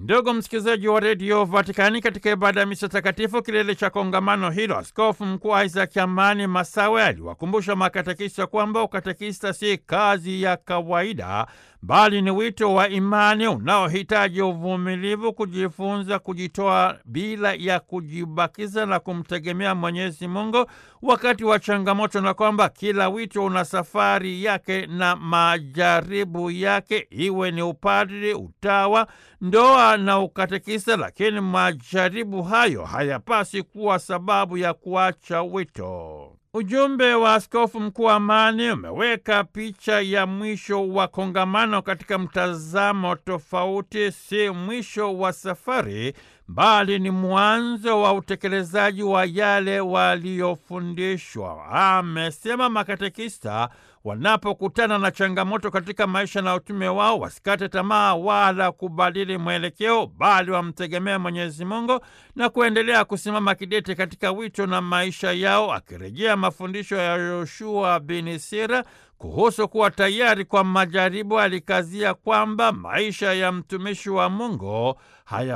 Ndugu msikilizaji wa redio Vatikani, katika ibada ya misa takatifu kilele cha kongamano hilo, askofu mkuu Isaac Amani Masawe aliwakumbusha makatekista kwamba ukatekista si kazi ya kawaida, bali ni wito wa imani unaohitaji uvumilivu, kujifunza, kujitoa bila ya kujibakiza na kumtegemea Mwenyezi Mungu wakati wa changamoto, na kwamba kila wito una safari yake na majaribu yake, iwe ni upadri, utawa, ndoa na ukatekista. Lakini majaribu hayo hayapasi kuwa sababu ya kuacha wito. Ujumbe wa askofu mkuu Amani umeweka picha ya mwisho wa kongamano katika mtazamo tofauti. Si mwisho wa safari, bali ni mwanzo wa utekelezaji wa yale waliyofundishwa. Amesema makatekista wanapokutana na changamoto katika maisha na utume wao, wasikate tamaa wala kubadili mwelekeo, bali wamtegemea Mwenyezi Mungu na kuendelea kusimama kidete katika wito na maisha yao, akirejea mafundisho ya Yoshua bin Sira kuhusu kuwa tayari kwa majaribu. Alikazia kwamba maisha ya mtumishi wa Mungu haya